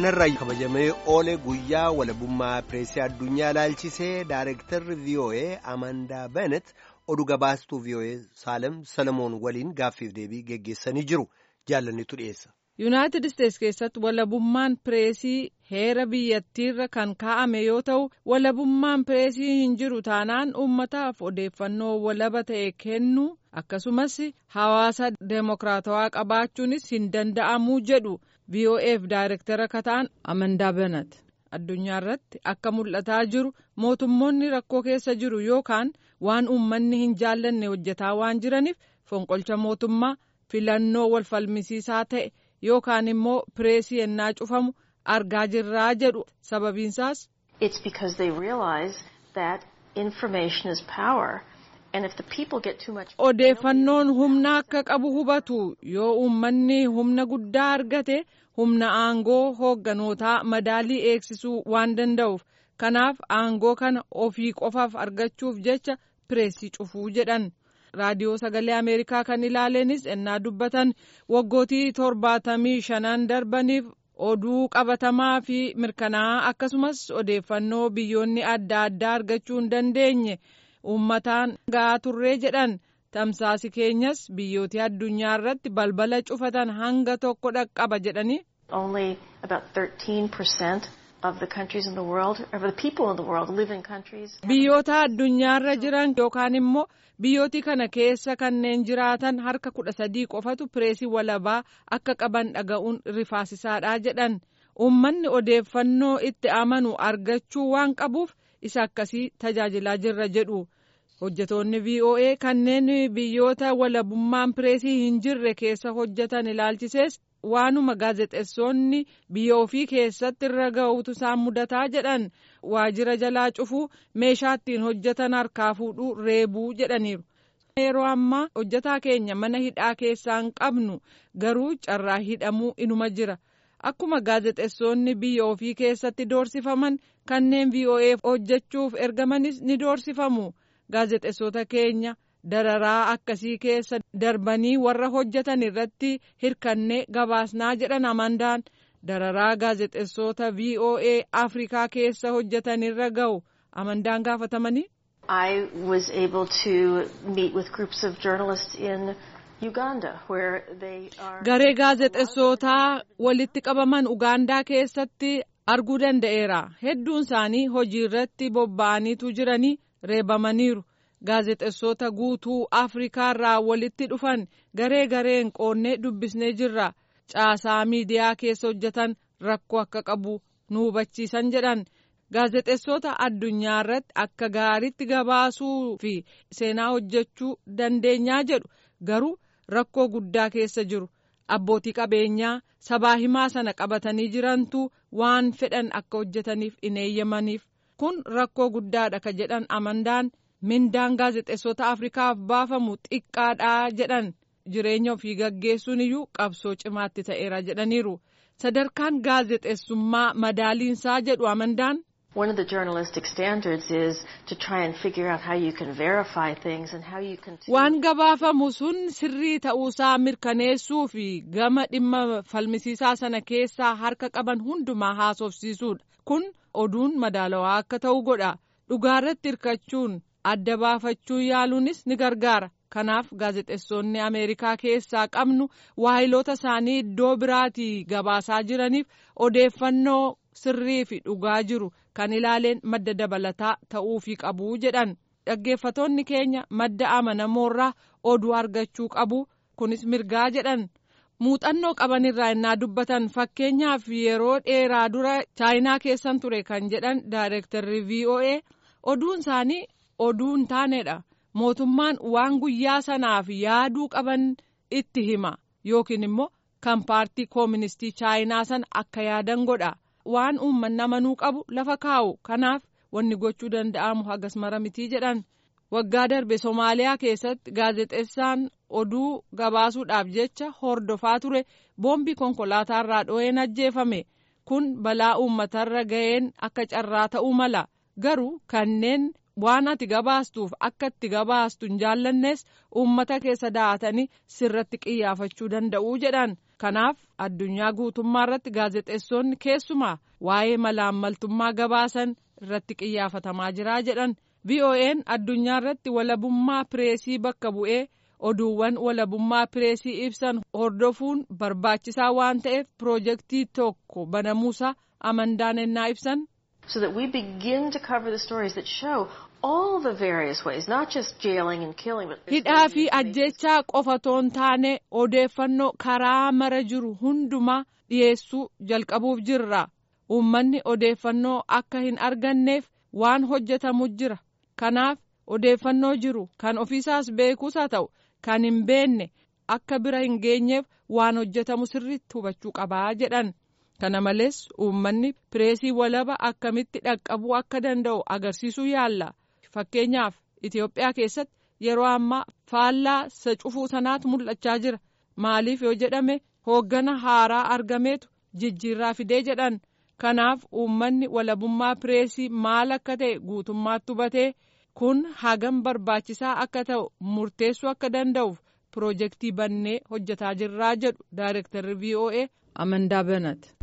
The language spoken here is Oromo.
har'a kabajamee oole guyyaa walabummaa pireesii addunyaa ilaalchisee daareektarri vii'oo'ee amandaa benet oduu gabaastuu vii'oo'ee saalem salamoon waliin gaaffiif deebii geggeessanii jiru jaalannitu dhiyeessa. yuunaayitid isteetsi keessatti walabummaan pireesii heera biyyattiirra kan kaa'ame yoo ta'u walabummaan pireesii hin jiru taanaan uummataaf odeeffannoo walaba ta'e kennu akkasumas hawaasa deemokiraatawaa qabaachuunis hin danda'amuu jedhu vo'eef daayirektara kataan amandaa benat addunyaa irratti akka mul'ataa jiru mootummoonni rakkoo keessa jiru yookaan waan uummanni hin jaallanne hojjetaa waan jiraniif fonqolcha mootummaa filannoo walfalmisiisaa ta'e. yookaan immoo pireesii ennaa cufamu argaa jirraa jedhu sababiinsaas. It's because they realize that information is power. And if the people get too much. Odeeffannoon humna akka qabu hubatu yoo uummanni humna guddaa argate humna aangoo hoogganotaa madaalii eegsisuu waan danda'uuf kanaaf aangoo kana ofii qofaaf argachuuf jecha pireesii cufuu jedhan. raadiyoo sagalee ameerikaa kan ilaalenis ennaa dubbatan waggootii torbaatamii shanan darbaniif oduu qabatamaa fi mirkanaa'aa akkasumas odeeffannoo biyyoonni adda addaa argachuu hin dandeenye uummataan ga'aa turree jedhan tamsaasi keenyas biyyootii addunyaa irratti balbala cufatan hanga tokko dhaqqaba jedhanii. Only about 13% of the countries in the world, or the people in the world live in countries. Biyyoota addunyaarra jiran yookaan immoo biyyooti kana keessa kanneen jiraatan harka kudha sadii qofatu pireesii walabaa akka qaban dhaga'uun rifaasisaadha jedhan uummanni odeeffannoo itti amanu argachuu waan qabuuf isa akkasii tajaajilaa jirra jedhu hojjetoonni voa kanneen biyyoota walabummaan pireesii hin jirre keessa hojjetan ilaalchisees waanuma gaazexeessonni biyya ofii keessatti irra ga'uutu isaan mudataa jedhan waajjira jalaa cufuu meeshaa ittiin hojjetan harkaa fuudhuu reebuu jedhaniiru. yeroo ammaa hojjetaa keenya mana hidhaa keessaan qabnu garuu carraa hidhamuu inuma jira akkuma gaazexeessonni biyya ofii keessatti doorsifaman kanneen voa hojjechuuf ergamanis ni doorsifamu gaazexeessota keenya. dararaa akkasii keessa darbanii warra hojjetan irratti hirkannee gabaasnaa jedhan amandaan dararaa gaazexeessota voa afrikaa keessa hojjetan irra ga'u amandaan gaafatamanii. I was able to meet with groups of journalists in Uganda where they are. Garee gaazexeessootaa walitti qabaman Ugaandaa keessatti arguu danda'eera. Hedduun isaanii hojii irratti bobba'aniitu jiranii reebamaniiru. gaazexeessota guutuu afrikaa irraa walitti dhufan garee gareen qoonnee dubbisnee jirra caasaa miidiyaa keessa hojjetan rakkoo akka qabu nu hubachiisan jedhan gaazexeessota addunyaa irratti akka gaariitti gabaasuu fi seenaa hojjechuu dandeenyaa jedhu garuu rakkoo guddaa keessa jiru abbootii qabeenyaa sabaa himaa sana qabatanii jirantu waan fedhan akka hojjetaniif hin eeyyamaniif kun rakkoo guddaadha ka jedhan amandaan. mindaan gaazexeessota afrikaaf baafamu xiqqaadha jedhan jireenya ofii gaggeessuun iyyuu qabsoo cimaatti ta'eera jedhaniiru sadarkaan gaazexeessummaa madaaliinsaa jedhu amandaan. One of the journalistic standards is to try and figure out how you can verify things and how you can. Waan gabaafamu sun sirrii ta'uusaa mirkaneessuu fi gama dhimma falmisiisaa sana keessaa harka qaban hundumaa haasofsiisuudha. Kun oduun madaalawaa akka ta'u godha. Dhugaarratti hirkachuun. adda baafachuu yaaluunis ni gargaara kanaaf gaazexeessonni ameerikaa keessaa qabnu waahiloota isaanii iddoo biraatii gabaasaa jiraniif odeeffannoo sirrii fi dhugaa jiru kan ilaaleen madda dabalataa ta'uufii qabu jedhan dhaggeeffatoonni keenya madda amanamoorraa oduu argachuu qabu kunis mirgaa jedhan muuxannoo qabanirraa innaa dubbatan fakkeenyaaf yeroo dheeraa dura chaayinaa keessan ture kan jedhan daayireektarri voa oduun isaanii. oduu hin taanedha mootummaan waan guyyaa sanaaf yaaduu qaban itti hima yookiin immoo kan paartii kooministii chaayinaa sana akka yaadan godha waan uummanni amanuu qabu lafa kaa'u kanaaf wanni gochuu danda'amu hagas mara mitii jedhan waggaa darbe somaaliyaa keessatti gaazexeessaan oduu gabaasuudhaaf jecha hordofaa ture boombii konkolaataarraa dho'een ajjeefame kun balaa uummatarra ga'een akka carraa ta'uu mala garuu kanneen. waan ati gabaastuuf akka itti gabaastu hin jaallannes uummata keessa daa'atanii sirratti qiyyaafachuu danda'uu jedhan kanaaf addunyaa guutummaa irratti gaazexeessonni keessumaa waa'ee malaammaltummaa gabaasan irratti qiyyaafatamaa jira jedhan vo'n addunyaa irratti walabummaa pireesii bakka bu'ee oduuwwan walabummaa pireesii ibsan hordofuun barbaachisaa waan ta'eef piroojeektii tokko banamuusaa amandaan ennaa ibsan. so that we begin to cover the stories that show all the various ways, not just jailing and killing, but hidhaa fi ajjechaa qofatoon taane odeeffannoo karaa mara jiru hundumaa dhiyeessuu jalqabuuf jirra uummanni odeeffannoo akka hin arganneef waan hojjetamu jira kanaaf odeeffannoo jiru kan ofiisaas beekuus haa ta'u kan hin beenne akka bira hin geenyeef waan hojjetamu sirriitti hubachuu qabaa jedhan. kana malees uummanni pireesii walaba akkamitti dhaqqabuu akka danda'u agarsiisuu yaalla fakkeenyaaf itiyoophiyaa keessatti yeroo ammaa faallaa isa cufuu sanaatu mul'achaa jira maaliif yoo jedhame hooggana haaraa argameetu jijjiirraa fidee jedhan kanaaf uummanni walabummaa pireesii maal akka ta'e guutummaatti hubatee kun hagam barbaachisaa akka ta'u murteessuu akka danda'uuf piroojeektii bannee hojjetaa jirraa jedhu daayirektarri voa amandaa banat.